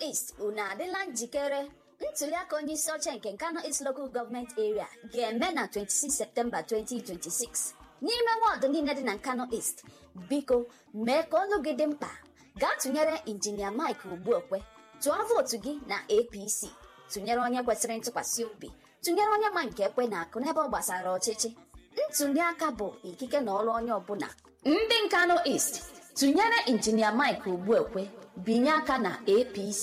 East unu adịla njikere ntuliaka onye isi oche nke Nkano East Local Government Area ga-eme na 26 Septemba 2026 n'ime wọdụ niile dị na Nkano East biko mee ka olu gị dị mkpa gaa tụnyere injinia Mike Ogbuekwe tụọ vootu gị na APC tụnyere onye kwesịrị ntụkwasị obi tụnyere onye ma nke ekwe na akụ n'ebe ọ gbasara ọchịchị ntuliaka bụ ikike na ọrụ onye ọbụla ndị Nkano East tụnyere injinia Mike Ogbuekwe binye aka na APC